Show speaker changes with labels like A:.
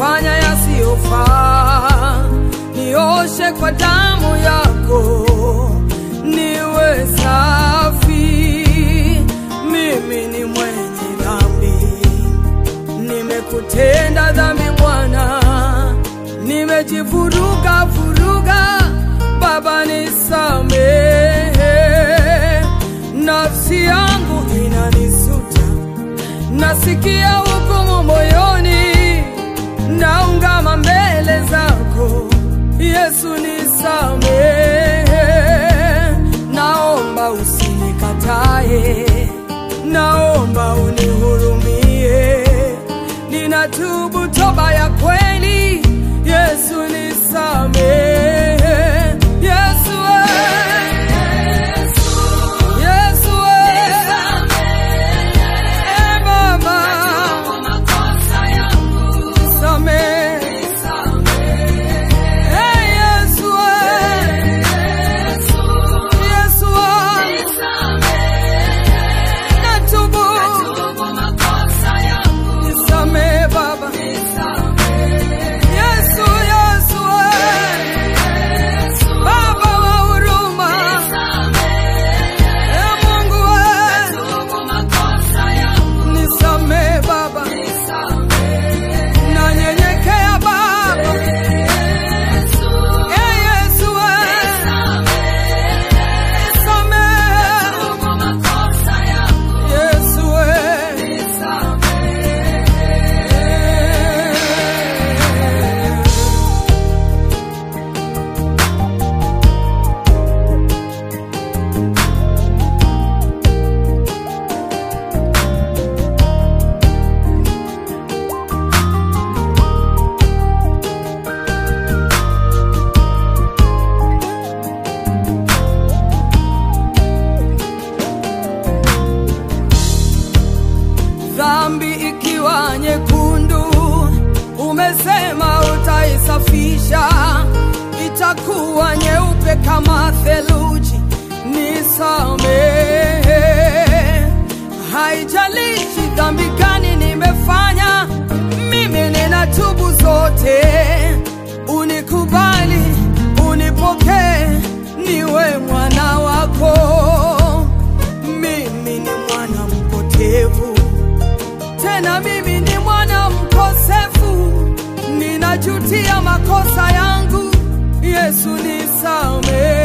A: nimefanya yasiyofaa, nioshe kwa damu yako, niwe safi. Mimi ni mwenye dhambi, nimekutenda dhambi Bwana, nimejivuruga vuruga, Baba nisamehe, nafsi yangu inanisuta nasikia hukumu moyoni, naungama mbele zako Yesu, nisamehe, naomba usinikatae, naomba unihurumie, ninatubu toba ya kweli, Yesu nisamehe, Yesu eh. Yesu eh. Eh, Baba, nisamehe. Eh, Yesu eh. Yesu eh. Natubu. Nisamehe Baba. Yesu, Yesu eh. Baba wa huruma. Eh, Mungu eh. Nisamehe Baba. Nanyenyekea Baba. Eh, Yesu eh. Nisamehe. Yesu eh. dhambi ikiwa nyekundu, umesema utaisafisha, itakuwa nyeupe kama theluji. Nisamehe, haijalishi dhambi gani nimefanya, mimi ninatubu zote. Unikubali, unipokee, niwe mwana wako. Mimi ni mwana mpotevu tena mimi ni mwana mkosefu, ninajutia makosa yangu. Yesu nisamehe.